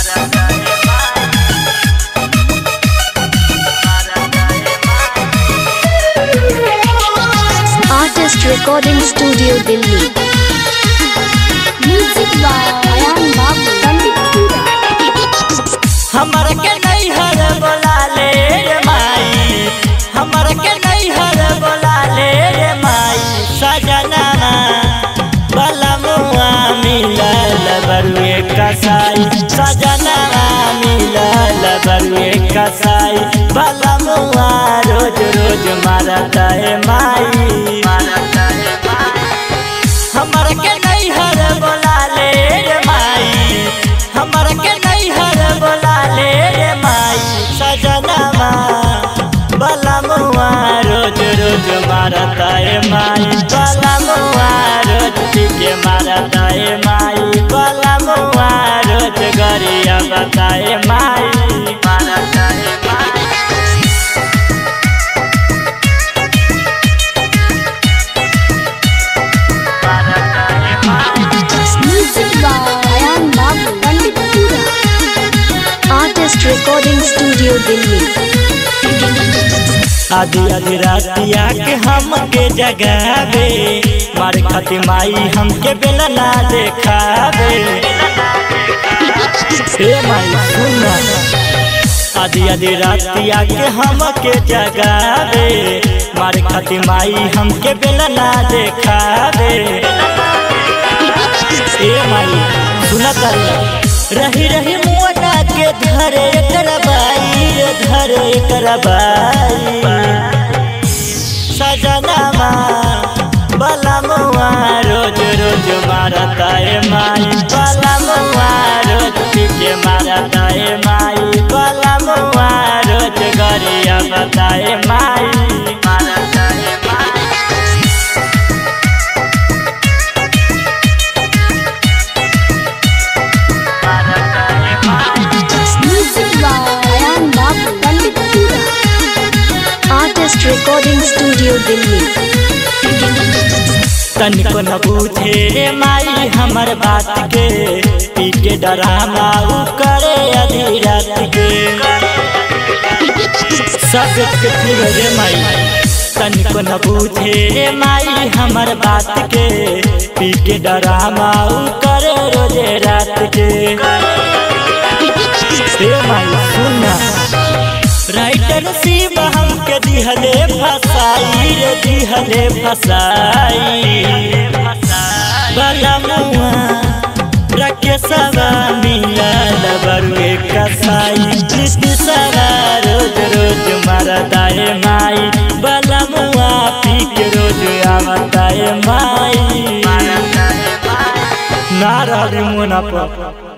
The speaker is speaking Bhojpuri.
Artist Recording Studio Delhi. Music by Ayan Babu, Panditpura. हमर के नहीं हर बोला ले रे माई हमर के नहीं हर बोला ले रे माई सजना बलमुआ मिलल बरुए कसाई सजना मिलल बरुए कसाई बलमुआ रोज रोज मारता है माई मारता है हमर के नहीं हर बोला ले रे माई हमर के नहीं हर बोला ले रे माई सजनवा बलमुआ रोज रोज मारता है माई बलमुआ रोज के मारता है माई बलमुआ रोज गरिया बताए माई मारता है माई मारता है माई Music by Ayan Babu, Panditpura. Artist Recording Studio Delhi. आधी आधी रातिया के हमके जगावे मारे खातिर माई हमके बेला ना देखावे हे माई सुन आधी आधी रातिया के हमके जगावे मारे खातिर माई हमके बेला ना देखावे हे माई सुनत रही रही मोटा के धरे करबाई रे धरे करबाई सजनामा बलमुआ रोज रोज मारता है माई बलमुआ रोज के मारता है माई बलमुआ रोज गरिया बताए माई मारता है माई मारता है माई Music by Ayan Babu, Panditpura. Artist Recording Studio Delhi. तनिको न बूझे रे माई हमर बात के पी के डरामा उ करे आधी रात के सब के फिर रे माई तनिको न बूझे रे माई हमर बात के पी के डरामा उ करे रोजे रात के रे माई सुनना राइटर शिव हमके दिहले फसाई रे दिहले फसाई बलमुआ रखे सवा मिलल बरुए कसाई नित सवा रोज रोज मरदाए माई बलमुआ पी के रोज आवताए माई नारा मोना पर